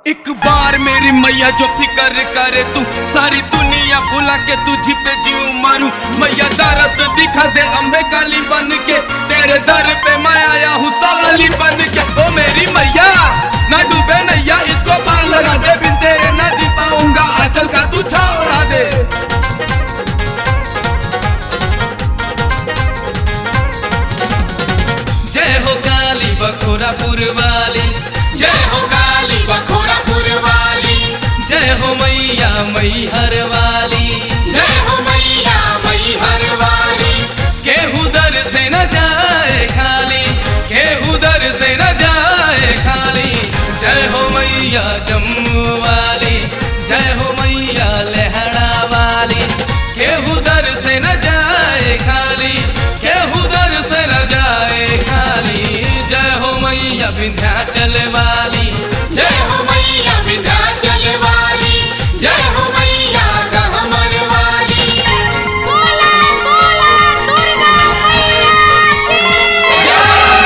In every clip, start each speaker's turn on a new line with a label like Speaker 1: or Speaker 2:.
Speaker 1: एक बार मेरी मैया जो फिक्र करे तू सारी दुनिया भुला के तुझी पे जीव मारू मैया दरस दिखा दे अम्बे काली बन के तेरे दर पे मैं आया हूँ सवाली बन के ओ मेरी मैया ना डूबे नैया इसको पार लगा दे बिन तेरे ना जी पाऊंगा आंचल का तू छाव उड़ा दे जय हो काली बखोरापुर वाली
Speaker 2: जय हो काली बखोरापुर वाली
Speaker 1: जय हो मैया मैहर वाली
Speaker 2: जय हो मैया मैहर वाली
Speaker 1: केहू दर से न जाए खाली केहू दर से न जाए खाली जय हो मैया जम्मू वाली जय हो मैया लहरा वाली केहू दर से न जाए खाली केहू दर से न जाए खाली जय हो मैया विंध्याचल वाली
Speaker 2: जय हो मैया विंध्याचल वाली जय हो मैया गहमर वाली
Speaker 3: बोला बोला दुर्गा मैया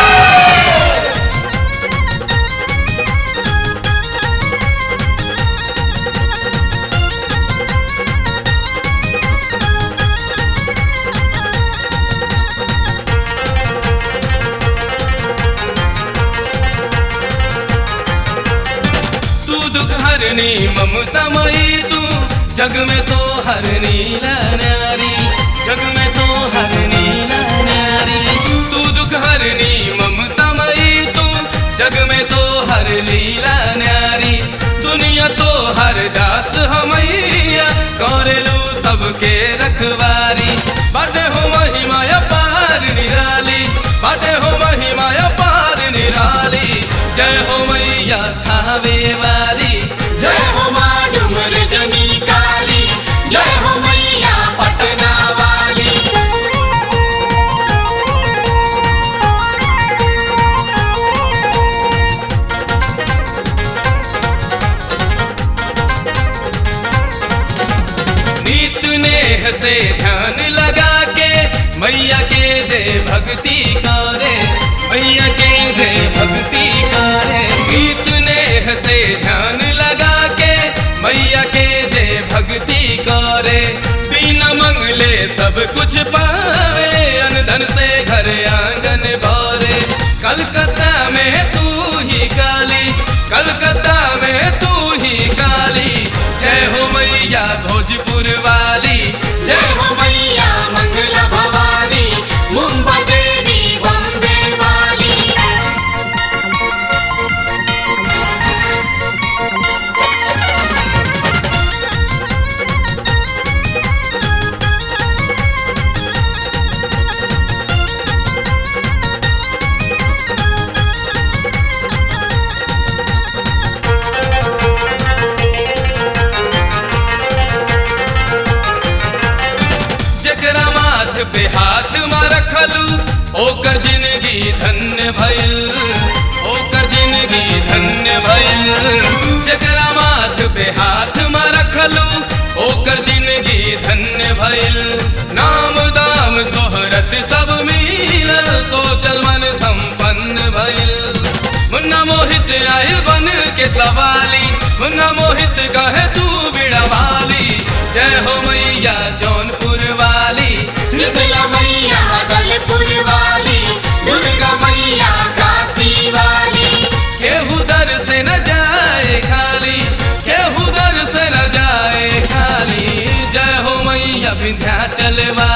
Speaker 1: तू दुख हरनी ममता मई तू जग में तो हरनी ला नारी जग में तो हरनी ला नारी तू दुख हरनी ममता मई तू जग में तो हर लीला नारी दुनिया तो हर दास हमैया कौरलू सबके रखवारी बाटे हो महिमा पार निराली बाटे हो महिमा पार निराली जय हो मैया थावे वाली
Speaker 2: जय हो माँ डुमर जनी काली जय हो मैया पटना वाली
Speaker 1: नीत नेह से ध्यान लगा के मैया के जय भक्ति करे मैया के जय भक्ति करे नीत नेह से ध्यान लगा के मैया के जय भक्ति करे बिना मंगले सब कुछ पावे अनधन से घर आंगन भरे कलकत्ता में तू ही काली कलकत्ता में तू ही काली जय हो मैया भोजपुर वाली
Speaker 2: जय हो मैया मंगला भवानी मुंबई देवी बम्बे वाली
Speaker 1: जकरा माथ पे हाथ मा रखलू ओकर जिंदगी धन्य भइल ओकर जिंदगी धन्य भइल जकरा माथ पे हाथ मा रखलू ओकर जिंदगी धन्य भइल नाम दाम सोहरत सब मिलल सोचल मन संपन्न भइल मुन्ना मोहित आयल बन के सवाली मुन्ना मोहित कहे तू बिड़ा वाली जय हो मैया जौनपुर वाली
Speaker 2: शीतला मैया अदलपुर वाली दुर्गा मैया काशी वाली
Speaker 1: केहू दर से न जाए खाली केहू दर से न जाए खाली जय हो मैया विंध्याचल वाली